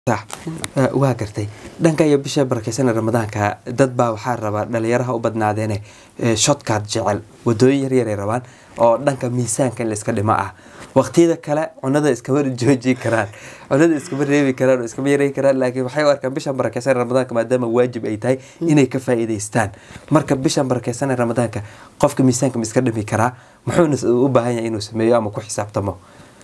waa gartay dhanka iyo bisha barakeysan ramadaanka dad baa waxaa rabaa dhalinyaraha u badnaadeene shotkaad jecel wadooyin yaryaray rabaan oo dhanka miisaanka in layska dhimo ah waqtiyada kale cunada iskama joojin karaan cunada iskama reebi karaan oo iskama yareyn karaan laakiin waxay u arkaan bishan barakeysan ramadaanka maadaama waajib ay tahay inay ka faa'iidaystaan marka bishan barakeysan ramadaanka qofka miisaanka ma iska dhimi karaa muxuuna u baahan yahay inuu sameeyo ama ku xisaabtamo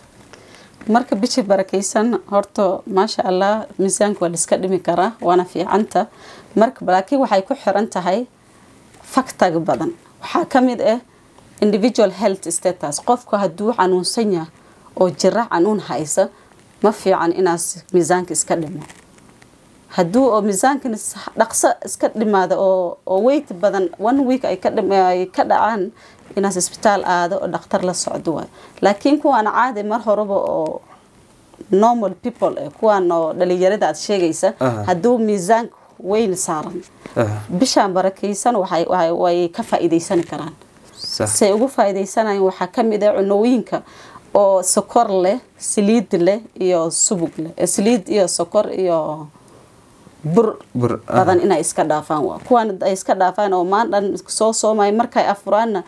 marka bishii barakeysan horta maasha allah miisaanka waa laiska dhimi karaa waana fiicanta marka laakiin waxay ku xiran tahay faktaga badan waxaa kamid ah individual health status qofka hadduu xanuunsan yahay oo jira xanuun haysa ma fiican inaas miisaanka iska dhimo hadduu oo miisaankan dhaqso iska dhimaada oo weyt badan one week ay ka dhacaan inaas isbitaal aado oo dhakhtar la socdo waay laakiin kuwaan caadi mar horeba oo normal people eh kuwaan oo dhalinyarada aad sheegaysa hadduu miisaanka weyn saaran bishaan barakeysan way ka faa'iidaysani karaan say ugu faa'iidaysanayan waxaa kamid ah cunooyinka oo sokor leh saliid leh iyo subug leh saliid iyo sokor iyo bur badan inay iska dhaafaan kuwaan ay iska dhaafaan oo maan dhan soo soomay markay afuraanna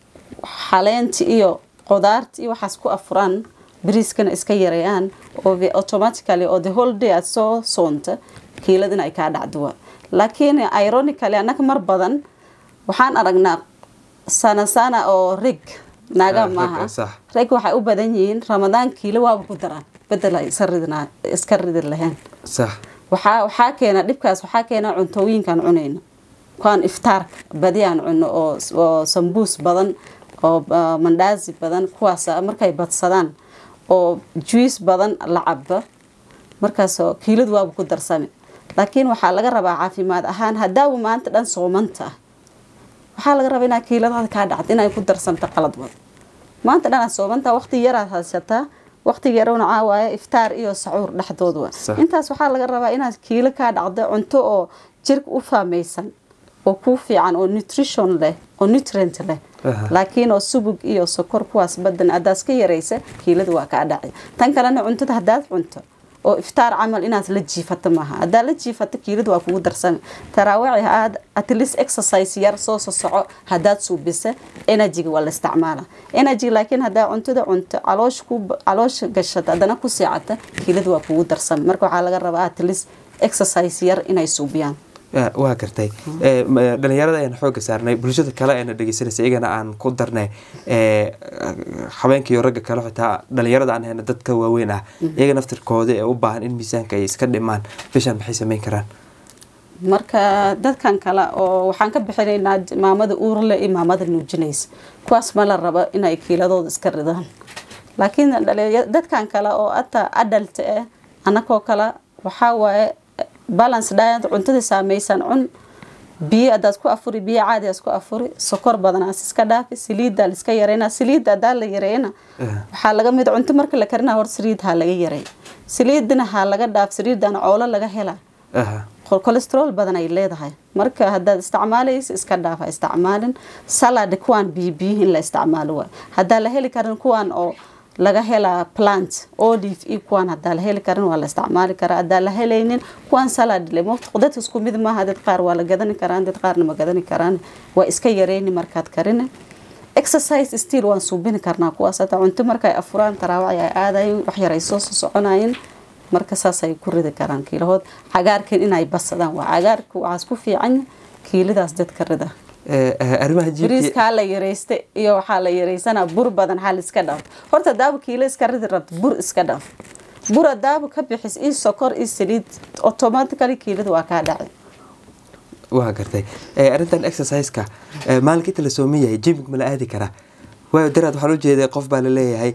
xaleenta iyo qudaarta iyo waxaas ku afuraan bariiskana iska yareeyaan oo automatically oo the whole day aad soo soonta kiilada in ay kaa dhacdo laakiin ironically annaga mar badan waxaan aragnaa sana sana oo rig naaga maaha reg waxay u badan yihiin ramadaan kiilo waaba ku daraan bedel ay iska ridi lahayn waxaa waxaa keena dhibkaas waxaa keena cuntooyinkaan cunayno kuwaan iftaarka badi aan cuno oo sambuus badan oo mandaazi badan kuwaas markay badsadaan oo juice badan la caba markaas kiiladu waaba ku darsami laakiin waxaa laga rabaa caafimaad ahaan hadaawa maanta dhan soomanta waxaa laga rabaa inaa kiiladaada kaa dhacda inay ku darsanto qalad wad maanta dhan aad soomanta waqti yaraad haysataa waqtiga yarowna caawaayo iftaar iyo sacuur dhexdood wa intaas waxaa laga rabaa inaad kiilo kaa dhacdo cunto oo jirka u faamaysan oo kuu fiican oo nutrition leh oo nutrient leh laakiin oo subug iyo sokor kuwaas badan haddaad ka yaraysa kiilada waa kaa dhacay tan kalena cuntada haddaad cunto oo iftaar camal inaad la jiifato maaha haddaad la jiifato kiilada waa kugu darsami taraawici aad at least exercise yar soo sosoco haddaad suubisa energyga waa la isticmaala energy laakiin haddaa cuntada cunto caloosh ku caloosha gashata haddana ku seecata kiilada waa kugu darsami marka waxaa laga rabaa at least exercise yar inay suubiyaan waa gartay dhalinyarada ayaan xooga saarnay bulshada kale ayna dhegeysanaysa iyagana aan ku darnay habeenkaiyo ragga kale xitaa dhalinyarada aan hayna dadka waaweyn ah iyaga naftirkooda ee u baahan in miisaanka ay iska dhimaan bishaan maxay sameyn karaan marka dadkan kale oo waxaan ka bixinaynaa maamada uurle iyo maamada nuujinaysa kuwaas ma la rabo inay kiiladooda iska ridaan laakiin dadkan kale oo ata adalt ah anakoo kale waxaa waaye balance diet cuntada saameysan cun biyo hadaad ku afuri biyo caadi aad ku afuri sokor badanaas iska dhaafi saliidda liska yareyna saliidda hadaa la yareeyna waxaa laga mid cunto marka la karina hor saliid ha laga yareey saliidana ha laga dhaaf saliidana coolo laga hela colesterol badan ay leedahay marka hadaad isticmaalaysa iska dhaaf ha isticmaalin salad kuwaan biyo biyo in la isticmaalo waay hadaa la heli karin kuwaan oo laga helaa plant olive iyo kuwaan hadaa la heli karin waa la isticmaali karaa hadaa la helaynin kuwaan salad le dadka isku mid maaha dad qaar waa la gadani karaan dad qaarna ma gadani karaan waa iska yareyni markaad karin exercise still waan suubini karnaa kuwaas hata cunto markay afuraan taraawaci ay aadayin wax yar ay soo soconayin marka saasay ku ridi karaan kiilahood cagaarkan inay basadaan waa cagaarka waxaas ku fiican kiiladaas dadka rida bariiska ha la yareysta iyo waxaa la yareysanaa bur badan ha liska dhaaf horta daaba kiilo iska ridi rabto bur iska dhaaf bur daaba ka bixis iyo sokor iyo saliid automatically kiilada waa kaa dhacay waa gartay arrintan exerciseka maalinka inta la sooman yahay jimig ma la aadi karaa waayo daraad waxaan ujeeday qof baa laleeyahay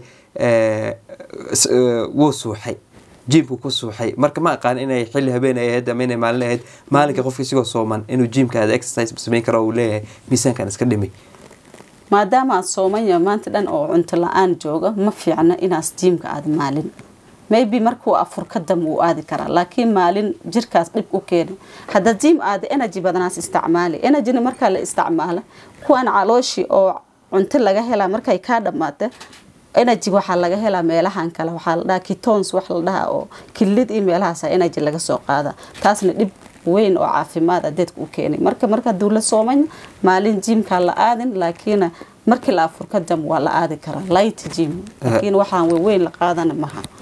wuu suuxay jiimku ku suuxay marka ma aqaan inay xilli habeen ay ahayd ama inay maalin ahayd maalinka qofka isigoo sooman inuu jiimka aada exercise sameyn karo uu leeyahay miisaankan iska dhimay maadaama aad sooman yahay maanta dhan oo cunto la-aan jooga ma fiicna inaas jiimka aada maalin maybe markuu afur ka dam wuu aadi karaa laakiin maalin jirkaas dhib u keena hadda jiim aada energy badanaas isticmaali energyna markaa la isticmaala kuwaan calooshi oo cunto laga helaa markay kaa dhammaata energy waxaa laga helaa meelahan kale waxaa la dhahaa kitons wax la dhahaa oo kilid iyo meelahaas energy laga soo qaada taasna dhib weyn oo caafimaad ah dadka u keenay marka marka hadduu la sooman maalin jimkaa la aadin laakiin markii la afur ka dam waa la aadi karaa light jim laakiin waxaan weyn la qaadana maha